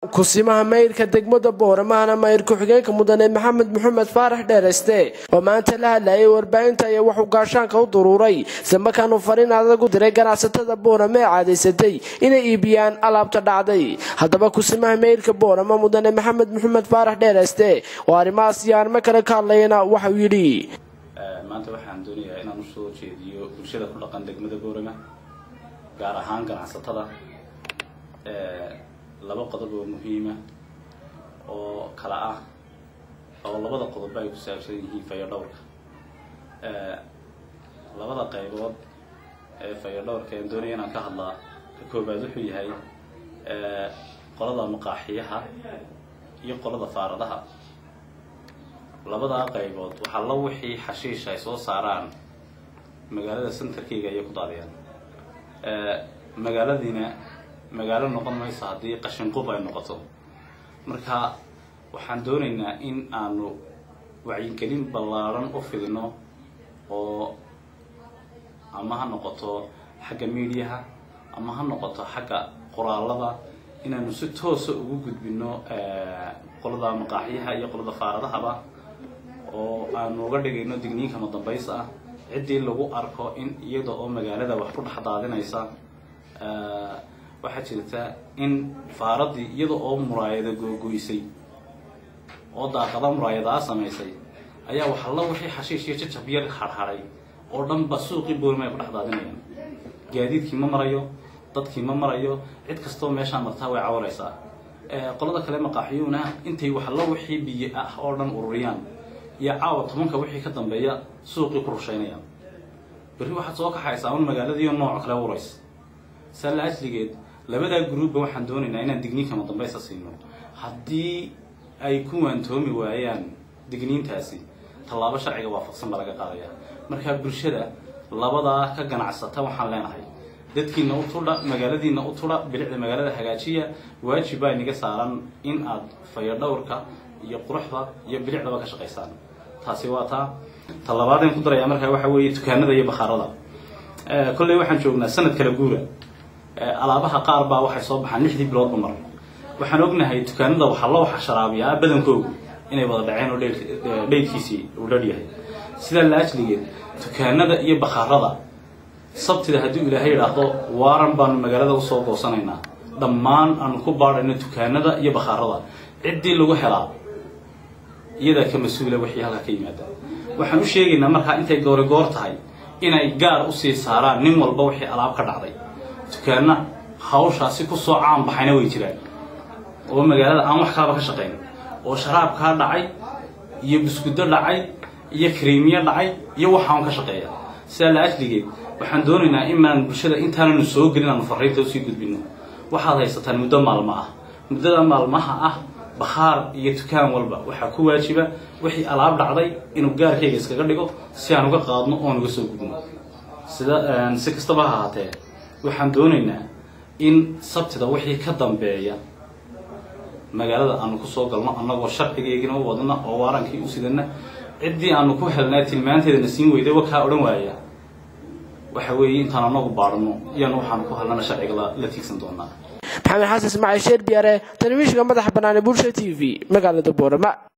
kusimaha mayrka degmada booramahana mayr ku-xigeenka mudane maxamed maxamed faarax dheereste oo maanta la hadlayay warbaahinta ayaa waxuu gaashaanka u duruuray islamarkaanu fariin adag u diray ganacsatada boorama ee caadaysatay inay iibiyaan alaabta dhacday haddaba kusimaha mayrka boorama mudane maxamed maxamed faarax dheereste oo arrimahaas iyo arrimo kale ka hadlayana waxauu yidhi maanta waxaan doonayaa inaan usoo jeediyo bulshada ku dhaqan degmada boorama gaar ahaan ganacsatada laba qodob oo muhiima oo kala ah oo labada qodobba ay ku saabsan yihiin fayadhowrka labada qaybood ee fayadhowrka aan doonaya inaan ka hadlaa ka koobaad wuxuu yahay qolada maqaaxiyaha iyo qolada faaradaha labadaa qaybood waxaa la wixii xashiish ay soo saaraan magaalada centerkeyga ayay ku daadiyaan magaaladiina magaalo noqon mayso haddii qashinqub ay noqoto marka waxaan doonaynaa in aanu wacyigelin ballaaran u fidino oo ama ha noqoto xagga miidiyaha ama ha noqoto xagga qoraalada inaanu si toosa ugu gudbino qolada maqaaxyaha iyo qolada faaradahaba oo aanu uga dhigayno digniinkama dambays ah ciddii lagu arko in iyada oo magaalada wax ku dhex daadinaysa waxaa jirta in faaradii iyada oo muraayada googoysay oo daaqada muraayadaa samaysay ayaa waxalla wixii xashiish iyo jajab yar harharay oo dhanba suuqii boorima ay ku dhex daadinayaan gaadiidkii ma marayo dadkii ma marayo cid kastoo meeshaa martaa way cawaraysaa qolada kale maqaaxiyuuna intay waxalla wixii biyo ah oo dhan ururiyaan iyo caawa tobanka wixii ka dambeeya suuqii ku rushaynayaan berri waxaad soo kaxaysaa un magaaladiiyo nooc kale urays saala ajligeed labadaa gruubba waxaan doonaynaa inaan digniinkama dambaysa siino haddii ay ku waantoomi waayaan digniintaasi tallaabo sharciga waafaqsan baa laga qaadaya markaa bulshada labadaa ka ganacsata waxaan leenahay dadkiina u tudha magaaladiina u tudha bilicda magaalada hagaajiya waajib baa inaga saaran in aad fayadhowrka iyo quruxda iyo bilicdaba ka shaqaysaan taasi waa taa ta labaadeen ku darayaa markaa waxa weeye dukaanada iyo bakhaarada kolley waxaan joognaa sanad kala guura alaabaha qaar baa waxay soo baxaan lixdii biloodba mar waxaan ognahay dukaanada waxaa loo waxa sharaabiyaa badankoogu inay wada dhaceen oo dheydkiisii uu dharyahay sidaa la ajligeed dukaanada iyo bakhaarada sabtida haddii ilaahay idhaahdo waaran baanu magaalada usoo goosanaynaa dhammaan aanu ku baadhayno dukaanada iyo bakhaarada ciddii lagu helaa iyadaa ka mas-uula wixii halka ka yimaada waxaan u sheegaynaa markaa intay goori goor tahay inay gaar usii saaraan nin walba wixii alaab ka dhacday dukaana hawshaasi kusoo caan baxayna way jiraan oo magaalada aan wax kalaba ka shaqayn oo sharaabkaa dhacay iyo buskudo dhacay iyo kariimiyo dhacay iyo waxaan ka shaqeeya sidaa la ajligeed waxaan doonaynaa inaan bulshada intaananu soo gelin aanu fariinta usii gudbino waxaad haysataan muddo maalmo ah muddada maalmaha ah bakhaar iyo dukaan walba waxaa ku waajiba wixii alaab dhacday inuu gaarkayga iskaga dhigo si aan uga qaadno oon uga soo gudno sida si kastaba ha ahaatee waxaan doonaynaa in sabtida wixii ka dambeeya magaalada aanu kusoo galno annagoo sharcigeygina u wadna oo waarankii u sidana ciddii aanu ku helnaa tilmaanteedana siin weyday wakaa odhan waaya waxa weeye intaan anagu baadhno iyana waxaanu ku helnana sharciga la tiigsan doonaa maxamed xasan ismaaciil sheer biyaare telefishinka madaxa bannaan ee bulsha t v magaalada boorama